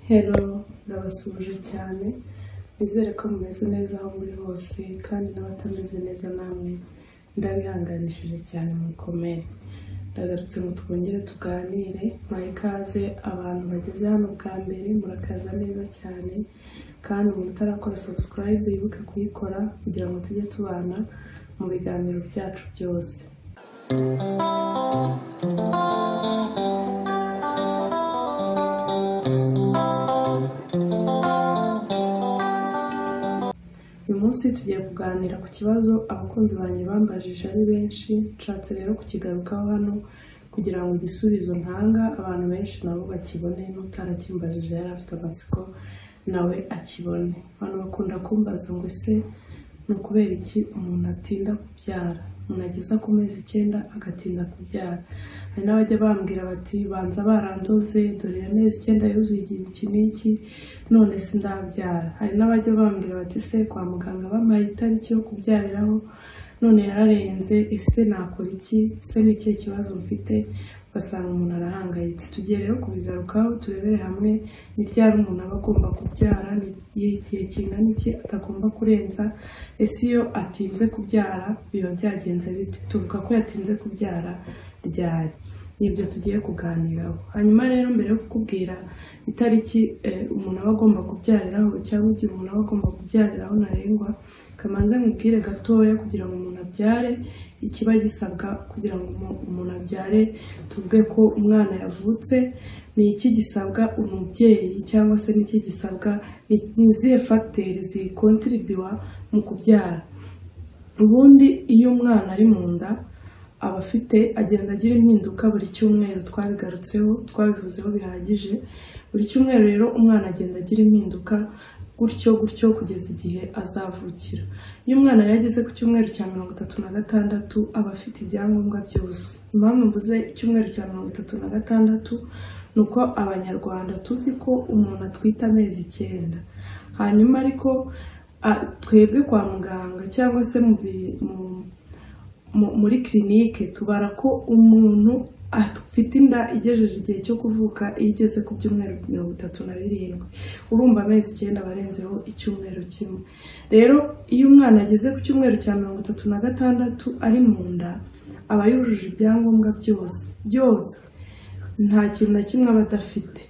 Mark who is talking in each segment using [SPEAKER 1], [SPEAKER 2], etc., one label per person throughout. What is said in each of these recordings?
[SPEAKER 1] Hello ndabasuhuje cyane nizere ko mumeze neza aho muri hose kandi n'abatameze neza namwe ndabihanganishije cyane mubikomere ndagarutse ngo twongere tuganire mbahe ikaze abantu bageze hano bwa mbere murakaza neza cyane kandi umuntu utarakora subscribe yibuke kuyikora kugira ngo tujye tubana mu biganiro byacu byose uyu munsi tugiye kuganira ku kibazo abakunzi banjye bambajije ari benshi nshatse rero kukigarukaho hano kugira ngo igisubizo ntanga abantu benshi nabo bakibone n'utarakimbajije yari afite amatsiko nawe akibone abantu bakunda kumbaza ngo ese ni ukubera iki umuntu atinda kubyara umuntu ageza ku mezi icyenda agatinda kubyara hari n'abajya bambwira bati banza barandoze dore ya mezi icyenda yuzuye igihe iki n'iki none se ndabyara hari n'abajya bambwira bati se kwa muganga bampaye itariki yo kubyariraho none yararenze ese nakora iki se ni ikihe kibazo mfite ugasanga umuntu arahangayitse tugiye rero kubigarukaho turebere hamwe ni ryari umuntu aba agomba kubyara ni igihe kingana iki atagomba kurenza ese iyo atinze kubyara biba byagenze bite tuvuga ko yatinze kubyara ryari nibyo tugiye kuganiraho hanyuma rero mbere yo kukubwira itariki eh, umuntu aba agomba kubyariraho cyangwa igihe umuntu aba agomba kubyariraho ntarengwa kamanza nkubwire gatoya kugira ngo umuntu abyare ikiba gisabwa kugira ngo umu- umuntu abyare tuvuge ko umwana yavutse ni iki gisabwa umubyeyi cyangwa se ni iki gisabwa ni ni izihe fagiteri zikontiribiwa mu kubyara ubundi iyo umwana ari mu nda aba afite agenda agira impinduka buri cyumweru twabigarutseho twabivuzeho bihagije buri cyumweru rero umwana agenda agira impinduka gutyo gutyo kugeza igihe azavukira iyo umwana yari ageze ku cyumweru cya mirongo itatu na gatandatu aba afite ibyangombwa byose impamvu mvuze icyumweru cya mirongo itatu na gatandatu ni uko abanyarwanda tuzi ko umuntu atwita amezi icyenda hanyuma ariko a- twebwe kwa muganga cyangwa se mu bi- mu- mu- muri kirinike tubara ko umuntu afite inda igejeje igihe cyo kuvuka iyo igeze ku byumweru mirongo itatu na birindwi urumva amezi icyenda aba arenzeho icyumweru kimwe rero iyo umwana ageze ku cyumweru cya mirongo itatu na gatandatu ari mu nda aba yujuje ibyangombwa byose byose nta kintu na kimwe aba adafite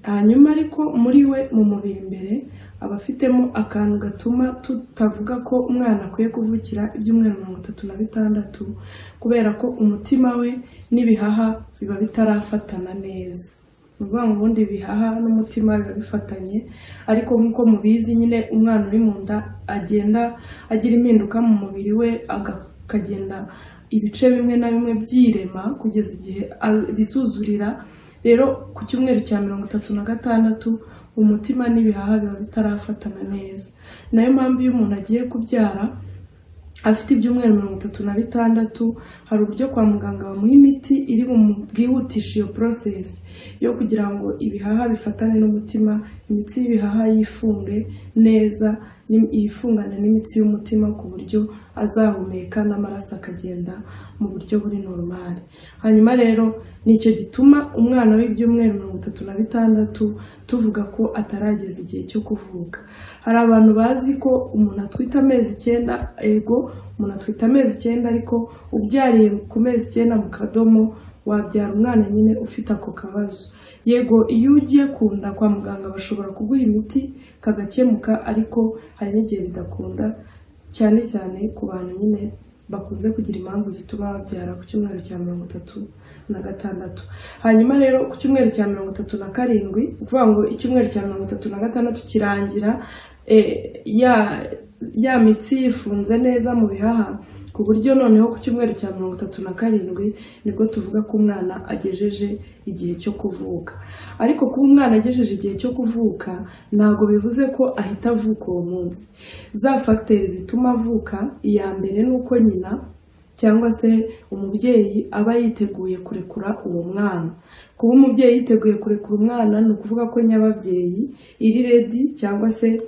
[SPEAKER 1] hanyuma ariko muri we mu mubiri imbere aba afitemo akantu gatuma tutavuga ko umwana akwiye kuvukira ibyumweru mirongo itatu na bitandatu kubera ko umutima we n'ibihaha biba bitarafatana neza ni ukuvuga ngo ubundi ibihaha n'umutima biba bifatanye ariko nk'uko mubizi nyine umwana uri mu nda agenda agira impinduka mu mubiri we aga- akagenda ibice bimwe na bimwe byirema kugeza igihe abisuzurira rero ku cyumweru cya mirongo itatu na gatandatu umutima n'ibihaha biba bitarafatana neza nayo mpamvu iyo umuntu agiye kubyara afite ibyumweru mirongo itatu na bitandatu hari uburyo kwa muganga bamuha imiti iri bwihutishe iyo porosesi yo kugira ngo ibihaha bifatane n'umutima imitsi y'ibihaha yifunge neza ni- yifungane n'imitsi y'umutima ku buryo azahumeka n'amaraso akagenda mu buryo buri norumari hanyuma rero nicyo gituma umwana w'ibyumweru mirongo itatu na bitandatu tuvuga ko atarageza igihe cyo kuvuka hari abantu bazi ko umuntu atwita amezi icyenda ego umuntu atwita amezi icyenda ariko ubyariye ku mezi icyenda mu kadomo wabyara umwana nyine ufite ako kabazo yego iyo ugiye kunda kwa muganga bashobora kuguha imiti kagakemuka ariko hari n'igihe bidakunda cyane cyane ku bantu nyine bakunze kugira impamvu zituma babyara ku cyumweru cya mirongo itatu na gatandatu hanyuma rero ku cyumweru cya mirongo itatu na karindwi ni ukuvuga ngo icyumweru cya mirongo itatu na gatandatu kirangira eh, ya ya mitsi yifunze neza mu bihaha ku buryo noneho ku cyumweru cya mirongo itatu na karindwi nibwo tuvuga ko umwana agejeje igihe cyo kuvuka ariko kuba umwana agejeje igihe cyo kuvuka ntabwo bivuze ko ahita avuka uwo munsi za fagiteri zituma avuka iya mbere ni uko nyina cyangwa se umubyeyi aba yiteguye kurekura uwo mwana kuba umubyeyi yiteguye kurekura umwana ni ukuvuga ko nyababyeyi iri redi cyangwa se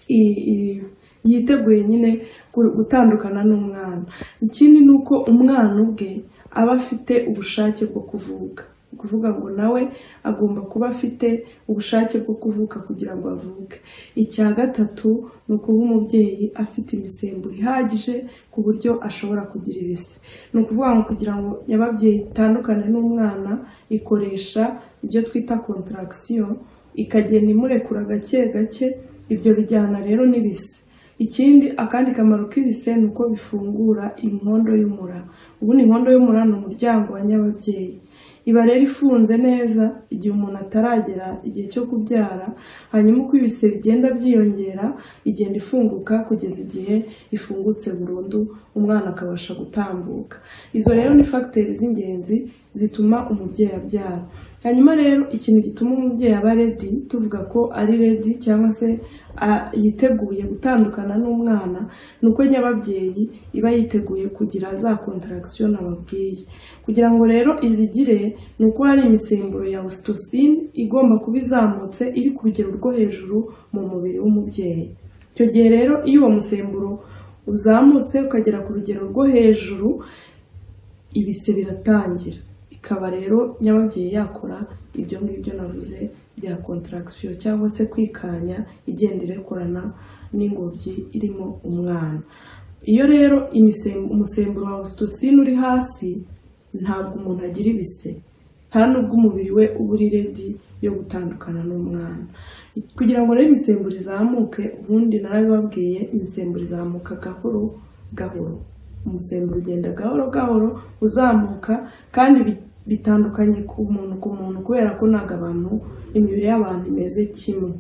[SPEAKER 1] i- i- yiteguye nyine gu- gutandukana n'umwana ikindi ni uko umwana ubwe aba afite ubushake bwo kuvuka ni ukuvuga ngo nawe agomba kuba afite ubushake bwo kuvuka kugira ngo avuke icya gatatu ni ukuba umubyeyi afite imisemburo ihagije ku buryo ashobora kugira ibise ni ukuvuga ngo kugira ngo nyababyeyi itandukane n'umwana ikoresha ibyo twita kontaragisiyo ikagenda imurekura gake gake ibyo bijyana rero n'ibise ikindi akandi kamaro k'ibise ni uko bifungura inkondo y'umura ubundi inkondo y'umura ni umuryango wa nyababyeyi iba rero ifunze neza igihe umuntu ataragera igihe cyo kubyara hanyuma uko ibise bigenda byiyongera igenda ifunguka kugeza igihe ifungutse burundu umwana akabasha gutambuka izo rero ni fagiteri z'ingenzi zituma umubyeyi abyara hanyuma rero ikintu gituma umubyeyi aba redi tuvuga ko ari redi cyangwa se yiteguye gutandukana n'umwana ni uko nyababyeyi iba yiteguye kugira za kontaragisiyo nababwiye kugira ngo rero izigire ni uko hari imisemburo ya ositosine igomba kuba izamutse iri ku rugero rwo hejuru mu mubiri w'umubyeyi icyo gihe rero iyo uwo musemburo uzamutse ukagera ku rugero rwo hejuru ibise biratangira ikaba rero nyababyeyi yakora ibyo ngibyo navuze bya kontaragisiyo cyangwa se kwikanya igenda irekurana n'ingobyi irimo umwana iyo rero umusemburo wa ositosine uri hasi ntabwo umuntu agira ibise nta nubwo umubiri we uba uri redi yo gutandukana n'umwana kugira ngo rero imisemburo izamuke ubundi narabibabwiye imisemburo izamuka gahoro gahoro umusemburo ugenda gahoro gahoro uzamuka kandi bitandukanye ku muntu ku muntu kubera ko ntabwo abantu imibiri y'abantu imeze kimwe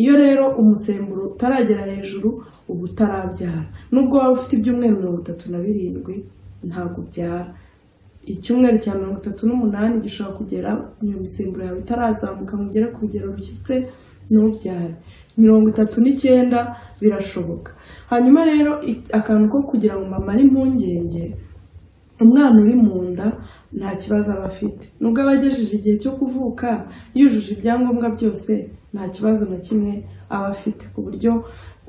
[SPEAKER 1] iyo rero umusemburo utaragera hejuru uba utarabyara nubwo waba ufite ibyumweru mirongo itatu na birindwi ntabwo ubyara icyumweru cya mirongo itatu n'umunani gishobora kugera iyo misemburo yawe itarazamuka mugere ku rugero rushyitse ntubyare mirongo itatu n'icyenda birashoboka hanyuma rero akantu ko kugira ngo mamare impungenge umwana uri mu nda nta kibazo aba afite nubwo aba agejeje igihe cyo kuvuka yujuje ibyangombwa byose nta kibazo na kimwe aba afite ku buryo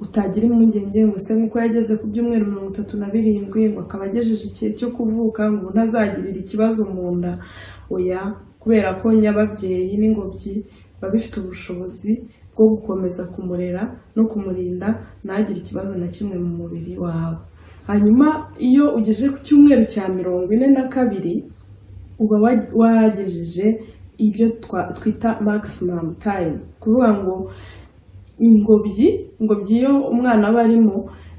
[SPEAKER 1] utagira impungenge ngo se nk'uko yageze ku byumweru mirongo itatu na birindwi ngo akaba agejeje igihe cyo kuvuka ngo ntazagirire ikibazo mu nda oya kubera ko nyababyeyi n'ingobyi biba bifite ubushobozi bwo gukomeza kumurera no kumurinda ntagire ikibazo na kimwe mu mubiri wawe hanyuma iyo ugeje ku cyumweru cya mirongo ine na kabiri uba wagejeje ibyo twita maximum time kuvuga ngo ingobyi ingobyi iyo umwana aba arimo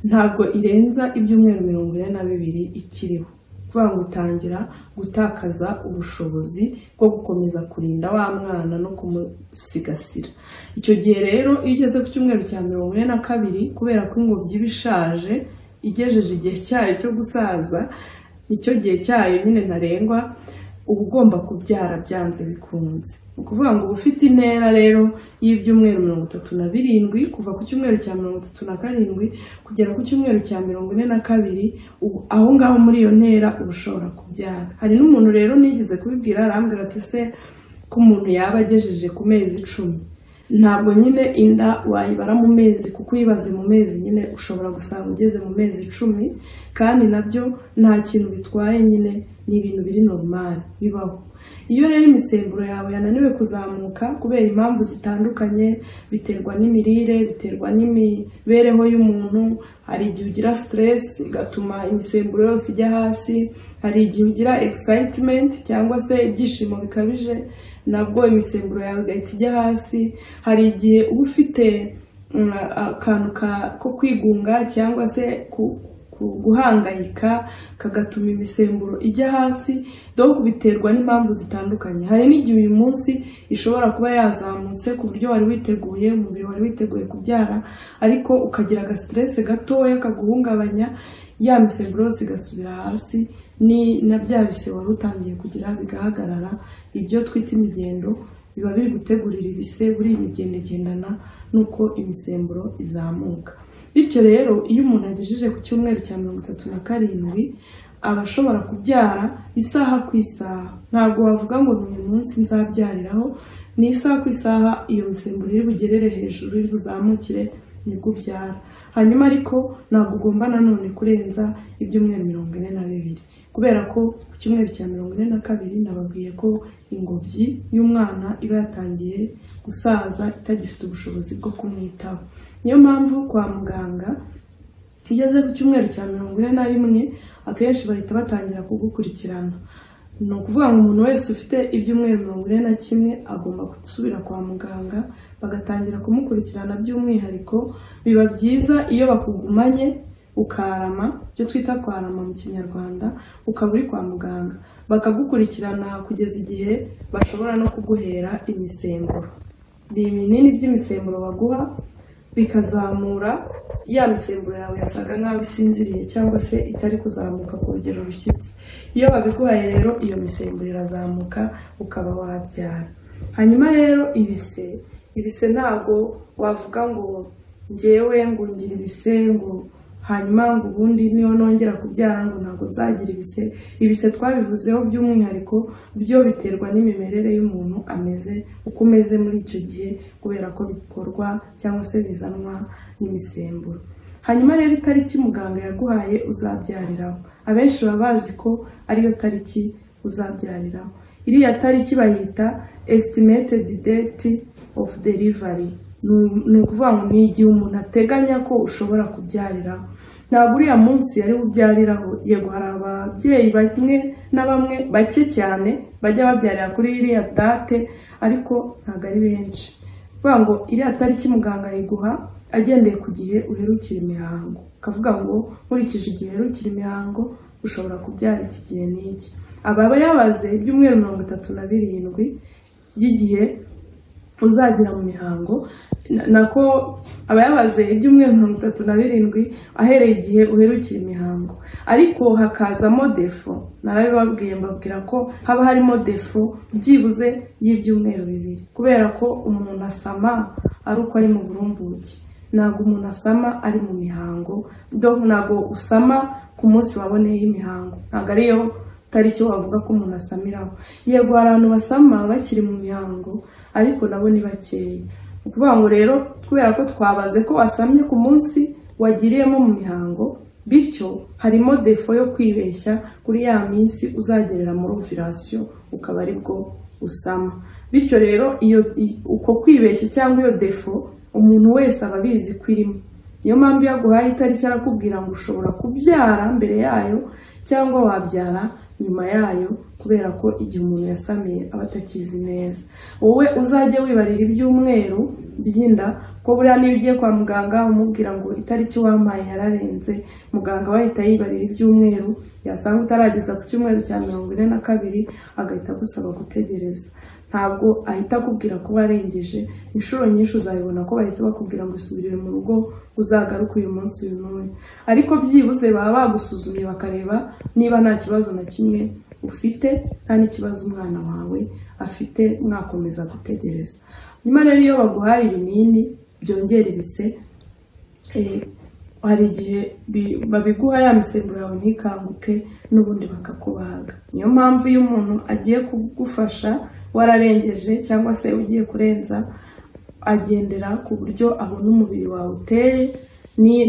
[SPEAKER 1] ntabwo irenza ibyumweru mirongo ine na bibiri ikiriho kuvuga ngo utangira gutakaza ubushobozi bwo gukomeza kurinda wa mwana no kumusigasira icyo gihe rero iyo ugeze ku cyumweru cya mirongo ine na kabiri kubera ko ingobyi iba ishaje igejeje igihe cyayo cyo gusaza nicyo gihe cyayo nyine ntarengwa uba ugomba kubyara byanze bikunze ni ukuvuga ngo uba ufite intera rero y'ibyumweru mirongo itatu na birindwi kuva ku cyumweru cya mirongo itatu na karindwi kugera ku cyumweru cya mirongo ine na kabiri aho ngaho muri iyo ntera uba ushobora kubyara hari n'umuntu rero nigeze kubibwira arambwira ati se ko umuntu yaba agejeje ku mezi icumi ntabwo nyine inda wayibara mu mezi kuko uyibaze mu mezi nyine ushobora gusanga ugeze mu mezi icumi kandi nabyo nta kintu bitwaye nyine ni ibintu biri normali bibaho iyo rero imisemburo yawe yananiwe kuzamuka kubera impamvu zitandukanye biterwa n'imirire biterwa n'imibereho y'umuntu hari igihe ugira siteresi igatuma imisemburo yose ijya hasi hari igihe ugira egisayitimenti cyangwa se ibyishimo bikabije nabwo imisemburo yawe igahita ijya hasi hari igihe uba ufite akantu ko kwigunga cyangwa se guhangayika kagatuma imisemburo ijya hasi dore biterwa n'impamvu zitandukanye hari n'igihe uyu munsi ishobora kuba yazamutse ku buryo wari witeguye umubiri wari witeguye kubyara ariko ukagira agasiteresi gatoya kaguhungabanya ya misemburo yose igasubira hasi ni na bya bise wari utangiye kugira bigahagarara ibyo twita imigendo biba biri gutegurira ibise buri imigendegendana n'uko imisemburo izamuka bityo rero iyo umuntu agejeje ku cyumweru cya mirongo itatu na karindwi aba ashobora kubyara isaha ku isaha ntabwo wavuga ngo ni uyu munsi nzabyariraho ni isaha ku isaha iyo misemburo iri bugerere hejuru iri buzamukire nibwo ubyara hanyuma ariko ntabwo ugomba nanone kurenza ibyumweru mirongo ine na bibiri kubera ko ku cyumweru cya mirongo ine na kabiri nababwiye ko ingobyi y'umwana iba yatangiye gusaza itagifite ubushobozi bwo kumwitaho niyo mpamvu kwa muganga iyo ugeze ku cyumweru cya mirongo ine na rimwe akenshi bahita batangira kugukurikirana ni ukuvuga ngo umuntu wese ufite ibyumweru mirongo ine na kimwe agomba gusubira kwa muganga bagatangira kumukurikirana by'umwihariko biba byiza iyo bakugumanye ukarama ibyo twita kwarama mu kinyarwanda ukaba uri kwa muganga bakagukurikirana kugeza igihe bashobora no kuguhera imisemburo ni ibinini by'imisemburo baguha bikazamura ya misemburo yawe yasaga nk'aho isinziriye cyangwa se itari kuzamuka ku rugero rushyitse iyo babiguhaye rero iyo misemburo irazamuka ukaba wabyara hanyuma rero ibise ibise ntabwo wavuga ngo ngewe ngo ngira ibise ngo hanyuma ngo ubundi niyo nongera kubyara ngo ntabwo nzagira ibise ibise twabivuzeho by'umwihariko byo biterwa n'imimerere y'umuntu ameze uko umeze muri icyo gihe kubera ko bikorwa cyangwa se bizanwa n'imisemburo hanyuma rero itariki muganga yaguhaye uzabyariraho abenshi baba bazi ko ariyo tariki uzabyariraho iriya tariki bayita esitimeted date of delivery ni ukuvuga ngo ni igihe umuntu ateganya ko ushobora kubyariraho ntabwo uriya munsi yari ubyariraho yego hari ababyeyi bamwe na bamwe bake cyane bajya babyarira kuri iriya date ariko ntabwo ari benshi kuvuga ngo iriya tariki muganga yiguha agendeye ku gihe uherukira imihango akavuga ngo nkurikije igihe uherukira imihango ushobora kubyara iki gihe n'iki aba yabaze ibyumweru mirongo itatu na birindwi by'igihe uzagira mu mihango nako aba yabaze ibyumweru mirongo itatu na birindwi ahereye igihe uherukira imihango ariko hakazamo defo narabibabwiye mbabwira ko haba harimo defo byibuze y'ibyumweru bibiri kubera ko umuntu asama ari uko ari mu burumbuke ntabwo umuntu asama ari mu mihango ntabwo usama ku munsi waboneyeho imihango ntabwo ariyo tariki wavuga ko umuntu asamiraho yego hari abantu basama bakiri mu mihango ariko nabo ni bakeya ni ukuvuga ngo rero kubera ko twabaze ko wasamye ku munsi wagiriyemo mu mihango bityo harimo defo yo kwibeshya kuri ya minsi uzagerera muri ovirasiyo ukaba ari bwo usama bityo rero iyo uko kwibeshya cyangwa iyo defo umuntu wese aba abizi ko irimo niyo mpamvu iyo aguhaye itariki arakubwira ngo ushobora kubyara mbere yayo cyangwa wabyara nyuma yayo kubera ko igihe umuntu yasamiye aba atakizi neza wowe uzajye wibarira ibyumweru by'inda ko buriya niyo ugiye kwa muganga umubwira ngo itariki wampaye yararenze muganga we ahita yibarira ibyumweru yasanga utarageza ku cyumweru cya mirongo ine na kabiri agahita agusaba gutegereza ntabwo ahita akubwira ko warengeje inshuro nyinshi uzabibona ko bahita bakubwira ngo usubirire mu rugo uzagaruke uyu munsi uyu n'uyu ariko byibuze baba bagusuzumye bakareba niba nta kibazo na kimwe ufite nta n'ikibazo umwana wawe afite mwakomeza gutegereza nyuma rero iyo baguhaye ibinini byongera ibise hari igihe babiguha ya misemburo yawe ntikanguke n'ubundi bakakubaga niyo mpamvu iyo umuntu agiye kugufasha wararengeje cyangwa se ugiye kurenza agendera ku buryo abona umubiri wawe uteye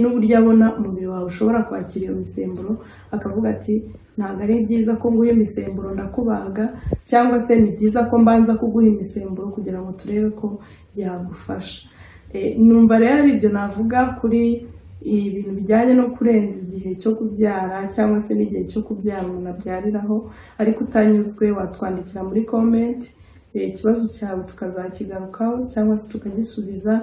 [SPEAKER 1] n'uburyo abona umubiri wawe ushobora kwakira iyo misemburo akavuga ati ntabwo ari byiza ko nguha imisemburo ndakubaga cyangwa se ni byiza ko mbanza kuguha imisemburo kugira ngo turebe ko yagufasha numva rero ibyo navuga kuri ibintu bijyanye no kurenza igihe cyo kubyara cyangwa se n'igihe cyo kubyara umuntu abyariraho ariko utanyuzwe watwandikira muri komenti ikibazo cyawe tukazakigarukaho cyangwa se tukagisubiza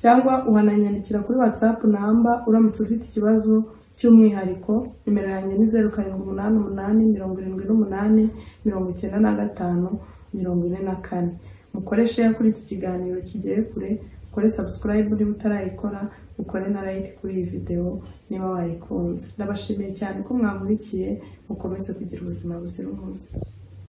[SPEAKER 1] cyangwa uhananyandikira kuri watsapu namba uramutse ufite ikibazo cy'umwihariko nimero yanjye ni zeru karindwi umunani umunani mirongo irindwi n'umunani mirongo icyenda na gatanu mirongo ine na kane mukoreshe kuri iki kiganiro kigiye kure ukore sabusikarayibu niba utarayikora ukore na like kuri iyi videwo niba wayikunze ndabashimiye cyane ko mwamurikiye mukomeze kugira ubuzima buzira umuze